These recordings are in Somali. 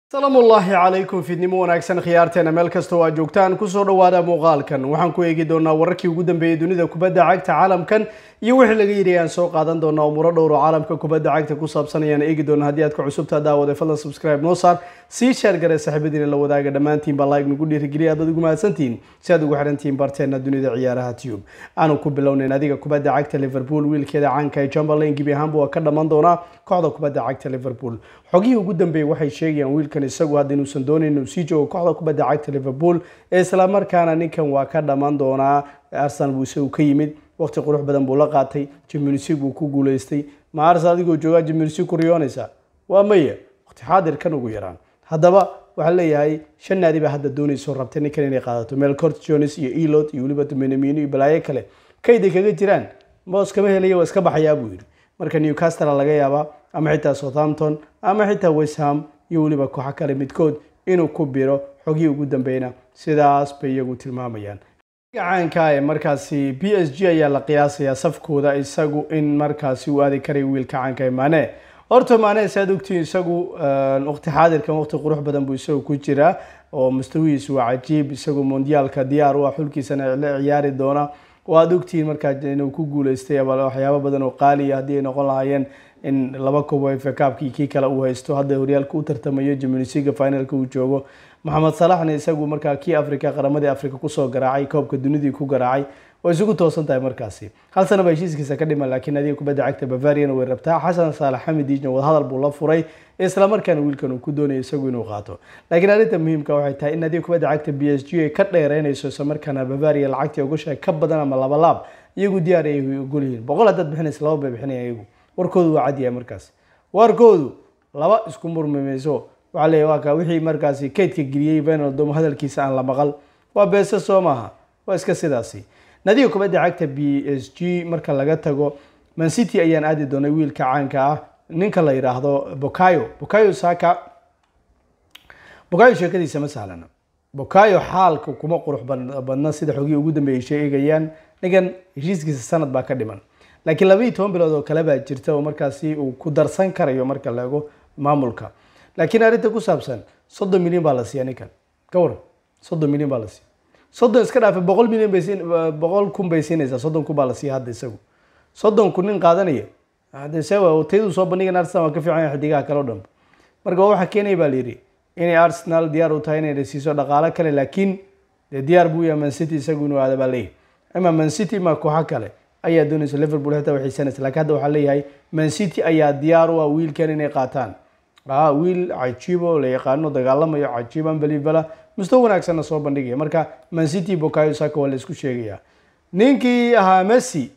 salaamu ullaahi calaykum fiidnimo wanaagsan khiyaarteena meel kastoo aad joogtaan kusoo dhowaada muuqaalkan waxaan ku eegi doonaa wararkii ugu dambeeyey dunida kubadda cagta caalamkan iyo wixii laga yidhi aan soo qaadan doonaa umuro dhowr oo caalamka kubadda cagta ku saabsan ayaan eegi doonaa haddii aad ka cusubtaa daawade fadlan subscribe noo saar sii sheer gare saaxiibadiina la wadaaga dhammaantiin baa like nagu dhiirigeliya aad ugu mahadsantihiin si aad ugu xirantihiin barteena dunida ciyaaraha tube aanu ku bilownayn adiga kubadda cagta liverpool wiilkeeda caanka ee chamberlain gebi ahaanba waa ka dhammaan doonaa kooxda kubadda cagta liverpool xogihii ugu dambeeyey waxay sheegayaan wiilkan isagu hadda inuusan doonayn inuu sii joogo kooxda kubadda cagta liverpool ee islamarkaana ninkan waa ka dhammaan doonaa arsenal buu isagu ka yimid waqti qurux badan buu la qaatay jimnusig buu ku guuleystay ma arsenal adigoo joogaa jimnusig ku riyoonaysa waa maya waqti xaadirkan ugu yaraan haddaba waxaa leeyahay shan naadi baa hadda doonayso rabtay ninkan inay qaadato melcort jones iyo elot iyo weliba menamino iyo balaayo kale kayday kaga jiraan moos kama helaya waa iska baxayaa buu yidhi marka newcastle laga yaabaa ama xitaa southampton ama xitaa westham iyo weliba kooxo kale midkood inuu ku biro xogihii ugu dambeyna sidaas bay iyagu tilmaamayaan caanka ee markaasi b s g ayaa la qiyaasayaa safkooda isagu in markaasi uu aadi karay wiilka caanka ee maane horta maane saad ogtiin isagu waqti xaadirkan waqti qurux badan buu isagu ku jiraa oo mustawihiisu waa cajiib isagu mondiyaalka diyaar u ah xulkiisana la ciyaari doona oo aad ogtihiin markaa inuu ku guuleystay waxyaabo badan oo qaaliya haddii ay noqon lahaayeen in laba kubo fa kaabkii kii kale uu haysto hadda horyaalka u tartamayo jimnisiga finalka uu joogo maxamed salaxna isagu markaa kii africa qaramadii africa kusoo garaacay koobka dunidii ku garaacay way isugu toosan tahay markaasi hal sana ba heshiiskiisa ka dhiman laakiin adiga kubadda cagta bavariana way rabtaa xasan saalax xamidijna wadahadal buu la furay islamarkaana wiilkan uu ku doonaya isagu inuu qaato laakiin arrinta muhiimka waxay tahay in adiga kubadda cagta b s g ay ka dheereynayso islamarkaana bavaria lacagtii ogoshahay ka badan ama laba laab iyagu diyaar ay ogol yihiin boqol haddaad bixinaysa laba bay bixinaya iyagu warkoodu waa cadyahay markaas warkoodu laba isku murmimayso waxaa leeyahy waa ka wixii markaasi kaydka geliyey venaldom hadalkiisa aan la maqal waa beese soo maaha waa iska sidaasi nadiga kubadda cagta b s g marka laga tago mancity ayaan aadi doonay wiilka caanka ah ninka la yidhaahdo bokayo bokayo saka bokayo sheekadiisa ma sahlana bokayo xaalka kuma qurux badna sida xogihii ugu dambeeyay sheegayaan ninkan heshiiskiisa sanad baa ka dhiman laakiin laba iyo toban bilood oo kale baa jirta oo markaasi uu ku darsan karayo marka la ego maamulka laakiin arrinta ku saabsan soddon milyan baa la siiya ninkan ka waran soddon milyan baa la siiya soddon iska dhaafay boqol milyan bay siin boqol kun bay siinaysaa soddon kun baa la siiya hadda isagu soddon kun nin qaadanaya hadde sewa tayadu soo bandhigan arsenal waa ka fiican yahay xidigaha kale o dhan marka waa waxa keenaya baa la yidhi inay arsenal diyaar u tahay inay siiso dhaqaalo kale laakiin dee diyaar buu yahay mancity isagu inuu aada baa leeyahay ama mancity ima kooxo kale ayaa doonaysa liverpool xitaa way xiisanaysa lakiin hadda waxaa leeyahay mancity ayaa diyaar u ah wiilkan inay qaataan a wiil cajiib oo la yaqaano dagaalamayo cajiib unbelivela musto wanaagsanna soo bandhigaya marka mancity bokayo saka waa la isku sheegaya ninkii ahaa messi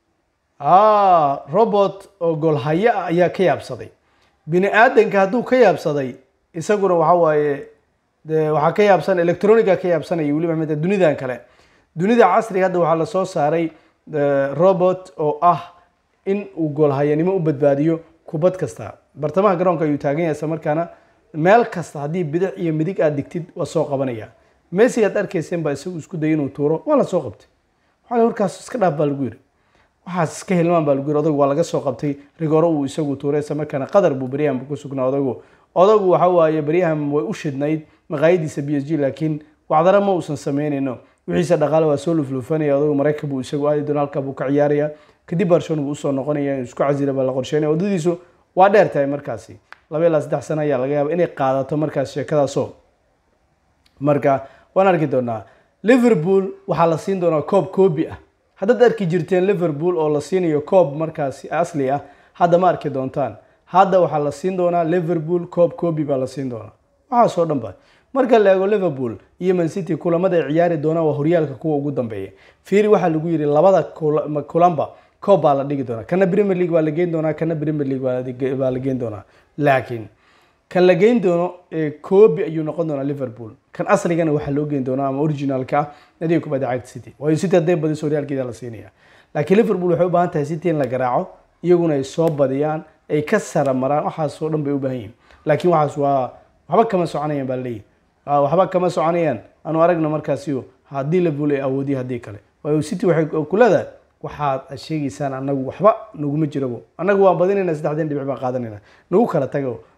robot oo golhaye ah ayaa ka yaabsaday bini aadanka hadduu ka yaabsaday isaguna waxa waaye de waxaa ka yaabsan electronica ka yaabsanaya weliba mid dunidan kale dunida casriga hadda waxaa lasoo saaray robot oo ah in uu goolhayanimo u badbaadiyo kubad kasta bartamaha garoonka ayuu taagan yahay isla markaana meel kasta haddii bidix iyo midig aad digtid waa soo qabanaya messi aad arkayseen baa isagu isku dayay inuu tuuro waa la soo qabtay waxaa warkaas iska dhaaf baa lagu yiri waxaas iska hilmaan baa lagu yiri odagu waa laga soo qabtay rigoro uu isagu tuuray isla markaana qadar buu beryahan ku sugnaa odagu odagu waxa waaye beryahan way u shidnayd maqaayadiisa b s g laakiin wacdara ma uusan sameynayno wixiisa dhaqaale waa soo lufluufanaya odagu maraykan buu isagu aadi doona halkaa buu ka ciyaaraya kadib barcelona buu usoo noqonaya isku casila baa la qorsheynaya waddadiisu waa dheer tahay markaasi laba ilaa saddex sano ayaa laga yaaba inay qaadato markaas sheekadaasoo marka waan arki doonaa liverpool waxaa la siin doonaa koob koobi ah haddaad arki jirteen liverpool oo la siinayo koob markaasi asli ah hadda ma arki doontaan hadda waxaa la siin doonaa liverpool koob koobi baa la siin doonaa waxaasoo dhan ba marka la eego liverpool iyo mancity kulamada ay ciyaari doonaan waa horyaalka kuwa ugu dambeeya fiiri waxaa lagu yidhi labada kulanba koob baa la dhigi doonaa kana premier league baa la geyn doonaa kana premier league baa la geyn doonaa laakiin kan la geyn doono koobi ayuu noqon doonaa liverpool kan asligana waxaa loo geyn doonaa ama originalka ah nadiga kubadda cagta city waayo city hadday badiso horyaalkeeda la siinaya laakiin liverpool waxay u baahan tahay city in la garaaco iyaguna ay soo badiyaan ay ka sara maraan waxaasoo dhan bay u baahan yihin laakiin waxaas waa waxba kama soconayaan baa leeyihi waxba kama soconayaan anu aragna markaasi haddii liverpool ay awoodiya haddii kale waayo city waxay ku leedahay waxaad sheegaysaan anagu waxba naguma jirabo annagu waan badinayna saddexdeen dhibic baan qaadanayna nagu kala tago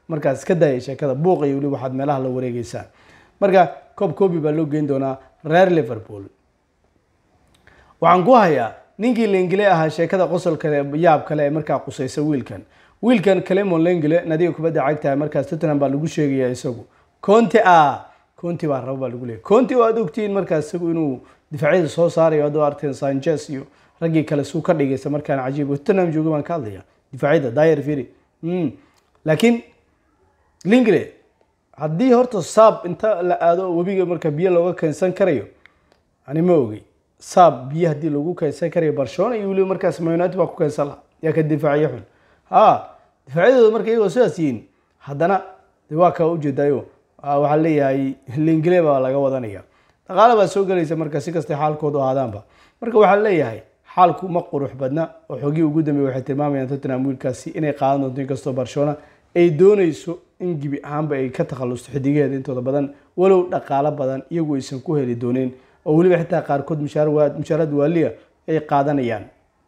markaas iska daaya sheekada buuqa iyo weli waxaad meelaha la wareegeysaan marka coob kobi baa loo geyn doonaa reer liverpool waxaan ku hayaa ninkii lengile ahaa sheekada qosol kale yaab kale ee markaa qusaysa wiilkan wiilkan clemon lengile nadiga kubadda cagtahay markaas tottenham baa lagu sheegaya isagu conte a conte baa raba baa lagu leeyay conte oo aad ogtihiin markaas isagu inuu difaacyada soo saarayo haduu arteen sanchez iyo raggii kale suu ka dhigaysa markaan cajiib tottenham jooga baan ka hadlaya difaacyada dyer firi laakiin lingile haddii horta saab inta la aado webiga marka biyo looga keensan karayo ani ma ogey saab biyo haddii lagu keensan karayo barcelona iyo weliba markaas man united baa ku keensan laha yaa ka difaaciyo xun ha difaacyadooda marka iyagoo sidaas yihiin haddana de waa kaa ujeedayo waxaa leeyahay lingile baa laga wadanaya dhaqaale baa soo gelaysa marka si kastay xaalkoodu ahaadaanba marka waxaa leeyahay xaalku ma qurux badna oo xogii ugu dambeey waxay tilmaamayaan tottenham wiilkaasi inay qaadan doonto inkastoo barcelona ay doonayso in gibi ahaanba ay ka takhalusto xidigaheeda intooda badan walow dhaqaalo badan iyagu aysan ku heli dooneen oo weliba xitaa qaarkood mushaarad waaliya ay qaadanayaan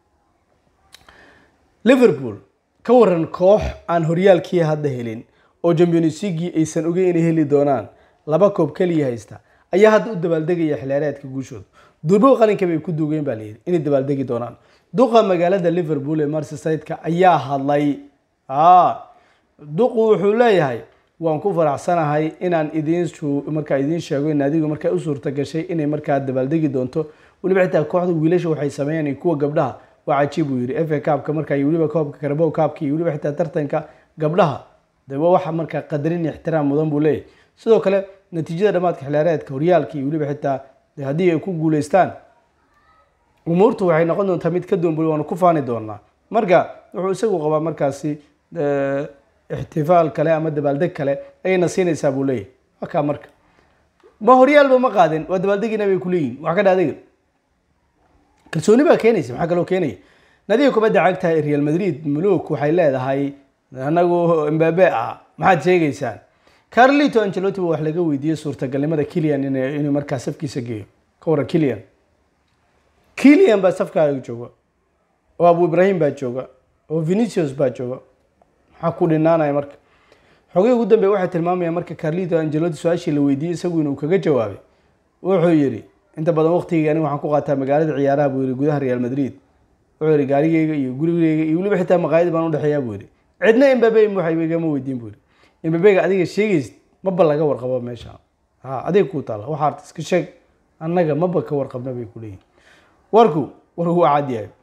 liverpool ka waran koox aan horyaalkii hadda helin oo champions leaguii aysan ogeyn inay heli doonaan laba koob keliya haysta ayaa hadda u dabaaldegaya xilaareedka guushooda durbo qalinka bay ku duugeen baa layidhi inay dabaaldegi doonaan duqa magaalada liverpool ee merseyside-ka ayaa hadlay duqu wuxuu leeyahay waan ku faraxsanahay inaan idiin markaa idiin sheego in adigu markaa u suurta gashay inay markaa dabaaldegi doonto weliba xitaa kooxda wiilasha waxay sameeyaan kuwa gabdhaha waa cajiib uu yidhi fa kaabka markaa iyo weliba koobka karbow kaabka iyo weliba xitaa tartanka gabdhaha de waa waxa markaa qadarin iyo ixtiraam mudan buu leeyahay sidoo kale natiijada dhamaadka xilaareedka horyaalka iyo weliba xitaa haddii ay ku guuleystaan umuurtu waxay noqon doontaa mid ka duwan waanu ku faani doonaa marka wuxuu isagu qabaa markaasi ixtifaal kale ama dabaaldeg kale ayayna siinaysaa buu leeyahay wakaa marka ma horyaalba ma qaadin waa dabaaldegina bay kuleeyihin wax ka dhaadega kalsooni baa keenaysa maxaa kaloo keenaya nadiga kubadda cagta ee real madrid muluk waxay leedahay anagu mbabe ah maxaad sheegaysaan carlito angelotti ba wax laga weydiiyey suurtagalnimada kilian inuu markaa safkiisa geeyo ka waran kilian kilian baa safkaaga jooga oo abu ibrahim baa jooga oo venicius baa jooga maxaa ku dhinaanaya marka xogii ugu dambeey waxay tilmaamayaan marka carlito angelotti su-aashii la weydiiyey isagu inuu kaga jawaabay wuxuu yidhi inta badan waqtigii aniga waxaan ku qaataa magaalada ciyaaraha buu yidhi gudaha real madrid wuxuu yidhi gaarigeyga iyo gurigeyga iyo weliba xitaa maqaayad baan udhexeeyaa buu yidhi cidna imbabe waxaygama weydiin buu yidhi imbabega adiga sheegaysid maba laga warqabo meesha ha adiga ku taala waxaa arta iska sheeg annaga maba ka warqabna bay ku leeyihin warku warku waa cad yahay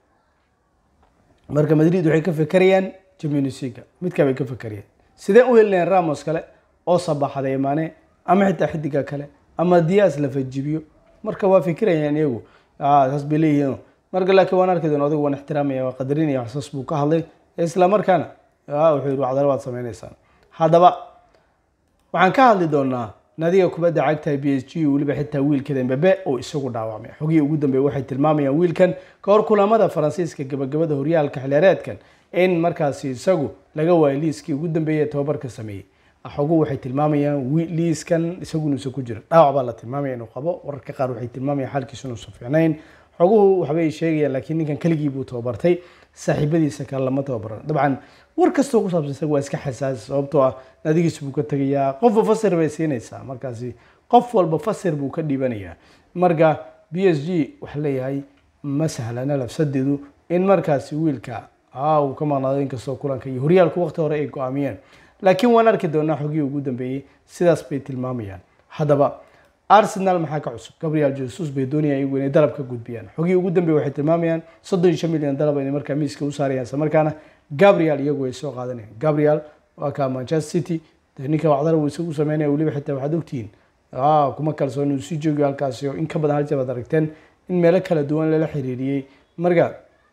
marka madrid waxay ka fekerayaan champions league midkaa bay ka fekerayaan sidee u helinayaan ramos kale oo sabaxday maane ama xitaa xidiga kale ama diyaas la fajibiyo marka waa fikirayaan iyagu saas bay leeyihiin marka laakiin waan arki doona adigu waan ixtiraamaya waa qadarinaya waxsaas buu ka hadlay isla markaana wuxuu yidhi waxdalo waad sameynaysaan haddaba waxaan ka hadli doonaa nadiga kubadda cagtahay b s g weliba xitaa wiilkeeda mbabe oo isagu dhaawacmay xogihii ugu dambeey waxay tilmaamayaan wiilkan ka hor kulamada faransiiska gabagabada horyaalka xilyareedkan in markaasi isagu laga waayo liiskii ugu dambeeyay ee tobabarka sameeyey xoguhu waxay tilmaamayaan liiskan isagu inuusan ku jirin dhaawac baa la tilmaamaya inuu qabo wararka qaar waxay tilmaamayaan xaalkiisu inuusan fiicnayn xoguhu waxbay sheegayaan laakiin ninkan keligii buu tababartay saaxiibadiisa kale lama tababaran dabcan war kastoo ku saabsan isaga waa iska xasaasi sababtoo ah nadigiis buu ka tegayaa qofba fasir bay siinaysaa markaasi qof walba fasir buu ka dhiibanayaa marka b s g waxaa leeyahay ma sahlana lafsadeedu in markaasi wiilka uu ka maqnaado inkastoo kulanka iyo horyaalku waqti hore ay go-aamiyeen laakiin waan arki doonaa xogihii ugu dambeeyey sidaas bay tilmaamayaan haddaba arsenal maxaa ka cusub gabriel jesus bay doonayaan iyagu inay dalab ka gudbiyaan xogihii ugu dambeey waxay tilmaamayaan soddon iyo shan milyan dalab inay markaa miiska u saarayaan isla markaana gabriel iyagu ay soo qaadanayaan gabriel waa ka manchester city dee ninka wacdara uu isagu sameynaya weliba xitaa waxaad ogtihiin kuma kalsoon inuu sii joogiyo halkaasi oo in ka badan hal jeer baad aragteen in meelo kala duwan lala xiriiriyey marka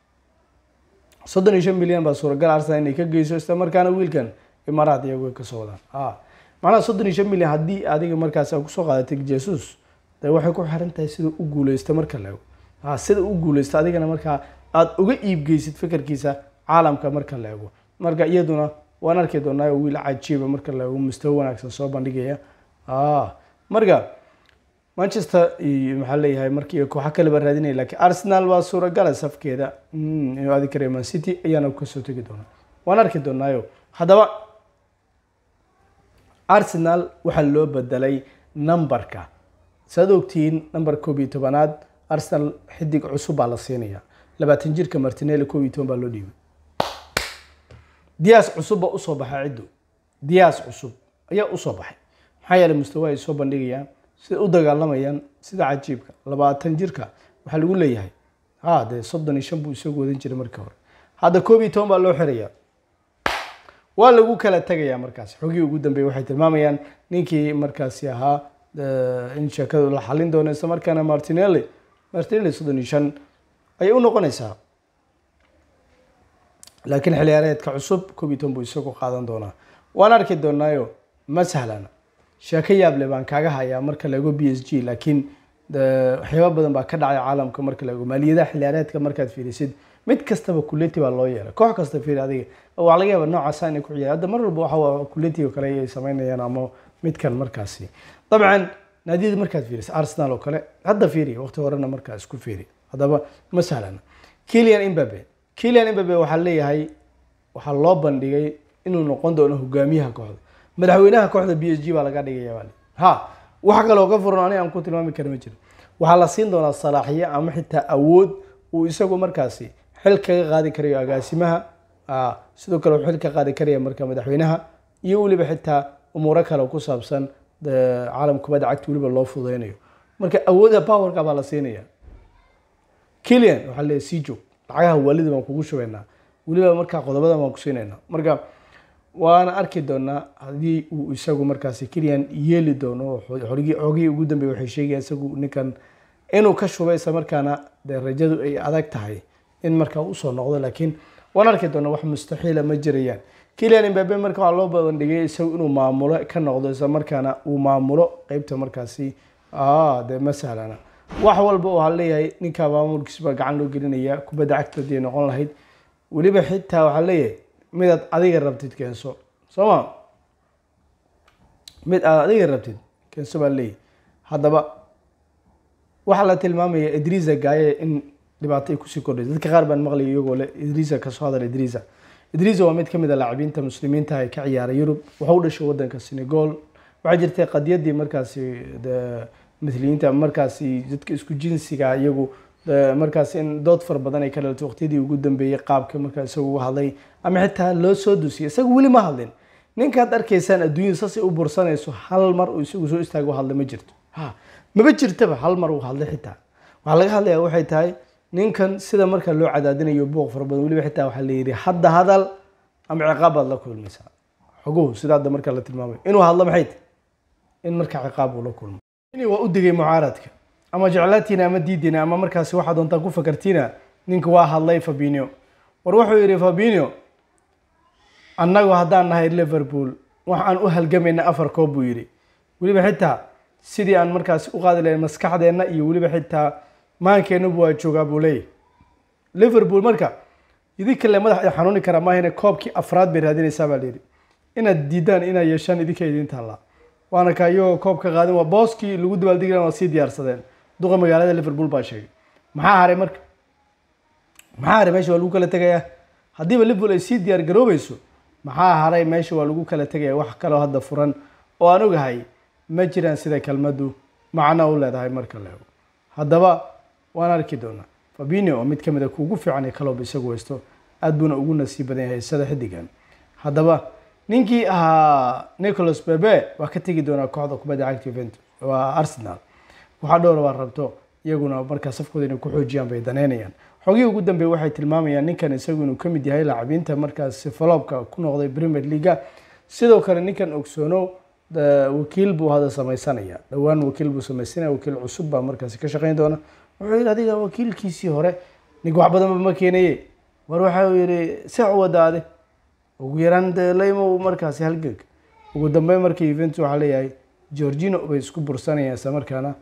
soddon iyo shan milyan baa suuragal arsenal inay ka geyso isla markaana wiilkan imaaraad iyagu ay kasoo wadaan macnaha soddon iyo shan milyan haddii adiga markaas aad kusoo qaadatay jesus de waxay ku xiran tahay sida u guuleysta marka la ego sida u guuleysta adigana markaa aada uga iibgeysid fikirkiisa caalamka marka la ego marka iyaduna waan arki doonaa wiil cajiiba marka la ego mustawo wanaagsan soo bandhigaya marka manchester iyo maxaa leeyahay markii kooxa kaleba raadinaya lakiin arsenal waa suuragala safkeeda inuu aadi karayo man city ayaana kasoo tegi doonaa waan arki doonaayo haddaba arsenal waxaa loo bedelay numberka saad ogtihiin number koob iyo tobanaad arsenal xidig cusub baa la siinaya labaatan jirka martinelli koob iyo toban baa loo dhiibay diyaas cusub baa usoo baxay ciddu diyaas cusub ayaa usoo baxay maxaa yeelay mustawa ay soo bandhigayaan sida u dagaalamayaan sida cajiibka labaatan jirka waxaa lagu leeyahay ha dee soddon iyo shan buu isagu wadan jiray markii hore hadda koob iyo toban baa loo xirayaa waa lagu kala tegayaa markaasi xogii ugu dambeeyay waxay tilmaamayaan ninkii markaasi ahaa in sheekadu la xalin doono isla markaana martinelli martinelli soddon iyo shan ayay u noqonaysaa laakiin xiliyaareedka cusub koob iyo toban buu isagu qaadan doonaa waan arki doonaayo ma sahlana sheeko yaable baan kaaga hayaa marka la ego b s g laakiin waxyaaba badan baa ka dhacay caalamka marka la ego maaliyadaha xiliyaareedka markaad fiirisid mid kastaba kuleti baa loo yeelay koox kasta fiiri adiga waa laga yaaba noocaasa inay ku ciyaar hadda mar walba waxa kuleti oo kale ay sameynayaan ama midkan markaasi dabcan naadiyada markaad fiirisid arsenal oo kale hadda fiiri waqti horena markaa isku fiiri haddaba ma sahlana kilian imbabe kilian imbabe waxaa leeyahay waxaa loo bandhigay inuu noqon doono hogaamiyaha kooxda madaxweynaha kooxda b s g baa laga dhigaya baa ha wax kaloo ka furan ani aan ku tilmaami kara ma jiro waxaa la siin doonaa salaaxiyo ama xitaa awood uu isagu markaasi xil kaga qaadi karayo agaasimaha sidoo kale uu xil ka qaadi karaya marka madaxweynaha iyo weliba xitaa umuuro kale ku saabsan caalam kubadda cagta weliba loo fudeynayo marka awoodda powerka baa la siinaya kilian waxaa leeyahy sii joog lacagaha waalida baan kugu shubaynaa weliba markaa qodobadan baan ku siinaynaa marka waana arki doonaa haddii uu isagu markaasi kilian yeeli doono xogii ugu dambeeyay waxay sheegayaan isagu ninkan inuu ka shubay isla markaana dee rajadu ay adag tahay in markaa usoo noqdo laakiin waan arki doonaa wax mustaxiila ma jirayaan kilian imbabe marka waxaa loo bandhigay isagu inuu maamulo ka noqdo isla markaana uu maamulo qeybta markaasi dee ma sahlana wax walba waxaa leeyahay ninkaa maamulkiisa baa gacan loo gelinaya kubadda cagta hadii ay noqon lahayd weliba xitaa waxaa leeyahay midaad adiga rabtid keenso soo ma mid aad adiga rabtid keenso baa leeyahy haddaba waxaa la tilmaamaya idrisa gaaye in dhibaato ay kusii kordhaysa dadka qaar baan maqlaya iyagoo le idrisa kasoo hadal idrisa idrisa waa mid ka mid a laacibiinta muslimiinta ee ka ciyaara yurub waxa u dhashay wadanka senegal waxaa jirtay qadiyadii markaasi mithliyiinta markaasi dadka isku jinsiga iyagu markaas in dood fara badan ay ka dhalatay waqtiyadii ugu dambeeyey qaabka markaa isagu uga hadlay ama xitaa loo soo dusiyay isagu weli ma hadlin ninkaad arkaysaan adduunyada saasay u bursanayso hal mar uu isagu soo istaago u hadla ma jirto ha maba jirtaba hal mar uu hadlay xitaa waxaa laga hadlayaa waxay tahay ninkan sida marka loo cadaadinayo buuq fara badan weliba xitaa waxaa la yidhi hadda hadal ama ciqaab baad la kulmaysaa xoguhu sida hadda marka la tilmaamayo inuu hadlo maxay tahay in marka ciqaab uu la kulmo waa u digay mucaaradka ama jeclaatiina ama diidina ama markaasi waxaa doontaan ku fakartiina ninka waa hadlay fabinio war wuxuu yidhi fabinio annagu haddaan nahay liverpool waxaan u halgamayna afar koob buu yidhi weliba xitaa sidii aan markaasi u qaadi lahayn maskaxdeenna iyo weliba xitaa maankeennubu waa joogaa buu leeyahy liverpool marka idinka le madax ay xanuuni karaa maahine koobkii afraad bay raadinaysaa baa layidhi inaad diidaan inaad yeeshaan idinka idin taallaa waana ka iyagoo koob ka qaadin waa booskii lagu dabaaldegi waa sii diyaarsadeen duqa magaalada liverpool baa sheegay maxaa haray marka maxaa haray meesha waa lagu kala tegayaa haddiiba liverpool ay sii diyaar garoobayso maxaa haray meesha waa lagu kala tegaya wax kaloo hadda furan oo aan ogahay ma jiraan sida kelmaddu macno u leedahay marka la ego haddaba waan arki doonaa fabinio oo mid ka mid a kuugu fiican ee kaloob isagu haysto aad buuna ugu nasiib badan yahay sida xidigan haddaba ninkii ahaa nicholas bebe waa ka tegi doonaa kooxda kubadda cagta juventus waa arsenal waxaa dhowra waa rabto iyaguna markaa safkooda inay ku xoojiyaan bay daneynayaan xogihii ugu dambeey waxay tilmaamayaan ninkan isagu inuu kamid yahay laacabiinta markaas faloobka ku noqday premier leaga sidoo kale ninkan ogsoono wakiil buu hadda samaysanaya dhowaan wakiil buu samaysanaya wakiil cusub baa markaasi ka shaqeyn doona wuxuu yidhi adiga wakiilkiisii hore ninka wax badanba ma keenaye war waxa uu yidhi sex u wadaade ugu yaraan dee laymo markaasi halganka ugu dambeyn marka juventus waxaa leeyahay georgino bay isku bursanayaan isla markaana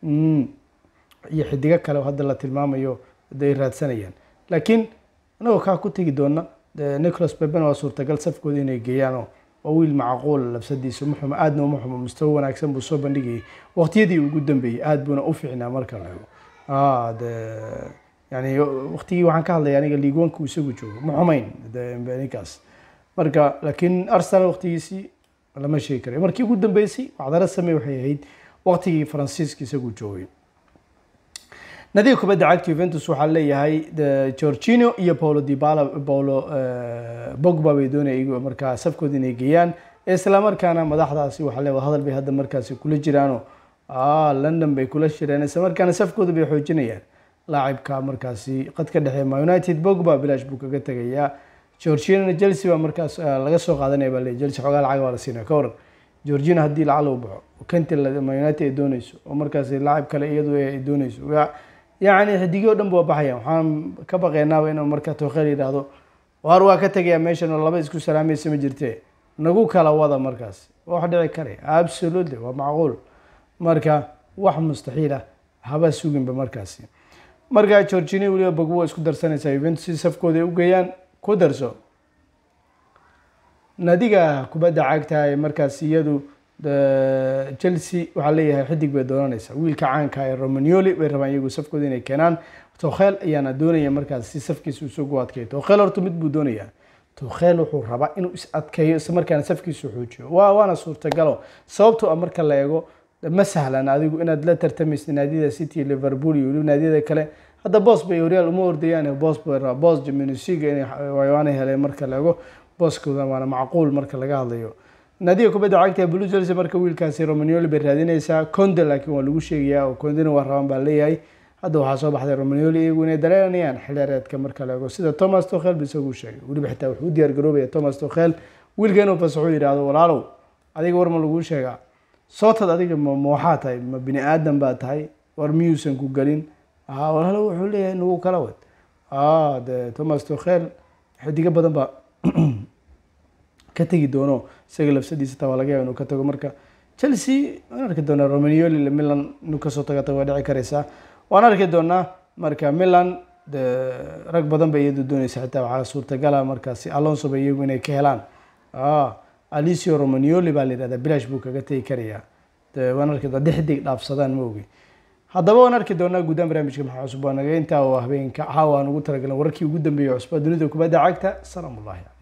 iyo xidigo kale oo hadda la tilmaamayo ay raadsanayaan laakiin anagoo kaa ku tegi doona nicholas beben waa suurtagal safkooda inay geeyaanoo waa wiil macquul labsadiisa ma xumo aadna uma xumo mustawo wanaagsan buu soo bandhigayay waqtiyadii ugu dambeeyey aad buuna u fiicnaa marka la ego de yani waqtigii waxaan ka hadlaya aniga liigwanku isagu joogo ma xumayn ninkaas marka laakiin arsenal waqtigiisii lama sheegi karayo markii ugu dambeysay wacdaro samey waxay ahayd waqtigii faransiiska isagu joogay nadiga kubadda cagta Juventus waxaa leeyahay Jorginho iyo Paulo Dybala Paulo Pogba bay doonayaan markaa safkooda inay geeyaan isla markaana madaxdaasi waxaa leeyahay hadal bay hadda markaasi kula jiraano ah London bay kula shireen isla markaana safkooda bay xoojinayaan laacibka markaasi qadka dhexe Ma United Pogba bilaash buu kaga tagayaa Jorginho Chelsea baa markaas laga soo qaadanaya baa leeyahay Chelsea xogaa lacag waa la siinaya ka waran Jorginho haddii lacag uu baxo Kante Ma United ay doonayso oo markaasi laacib kale iyadu ay doonayso yacni xidigii o dhan ba waa baxayaan waxaan ka baqaynaaba inuu marka tookheel yidhaahdo waar waa ka tegayaa meeshan oo laba isku salaamaysa ma jirte nagu kala wada markaas wax dhici karaya absolutely waa macquul marka wax mustaxiil ah haba suginba markaasi marka georgini weliba bagbo isku darsanaysaa juventus si safkooda ay u geeyaan ku darso nadiga kubadda cagta ee markaas iyadu chelsea waxaa leeyahay xidig bay doonanaysaa wiilka caanka ee romanioli bay rabaan iyagu safkooda inay keenaan tokhel ayaana doonaya markaas si safkiisa usoo gu adkeeyo tokhel horta mid buu doonayaa tokhel wuxuu rabaa inuu is adkeeyo isla markaana safkiisu xoojiyo waa waana suurtagalo sababtoo ah marka la eego ma sahlan adigu inaad la tartamaysid naadiyada city liverpool iyo weliba naadiyada kale hadda boos bay horyaal uma ordayaan boos bay rabaa boos jaminisiga inay waana heleen marka la eego booskooda waana macquul marka laga hadlayo naadiga kubadda cagta ee blue chelsea marka wiilkaasi romanioli bay raadinaysaa conde laakiin waa lagu sheegayaa oo condena waa rabaan baa leeyahay hadda waxaa soo baxday romanioli iyagu inay dareenayaan xilheereedka marka la eego sida thomas tokhel ba isagu sheegay weliba xitaa wuxuu u diyaar garoobaya thomas tokhel wiilka inuu fasaxo yidhaahdo walaalow adiga war ma laguu sheegaa sootad adiga ma waxaa tahay ma bini aadan baa tahay war miyuusan ku gelin walaalow wuxuu leeyahay nagu kala wad de thomas tokhel xidigo badan baa ka tegi doono isaga lafsadiisa taa waa laga yaaba inuu ka tago marka chelsea waan arki doonaa romanioli milan inuu kasoo taga tago waa dhici karaysaa waan arki doonaa marka milan de rag badan bay iyadu doonaysa xitaa waxaa suurtagala markaasi alonso ba iyagu inay ka helaan alicio romanioli baa la yidhahdaa bilash buu kaga tegi karayaa de waan arki doonaa dixdig dhaafsadaan ma ogi haddaba waan arki doonaa guddaan barnaamijka maxaa cusub waa naga intaa oo habeenka caawa aan ugu talagalan wararkii ugu dambeeyay cusba dunida kubadda cagta salaam ullahi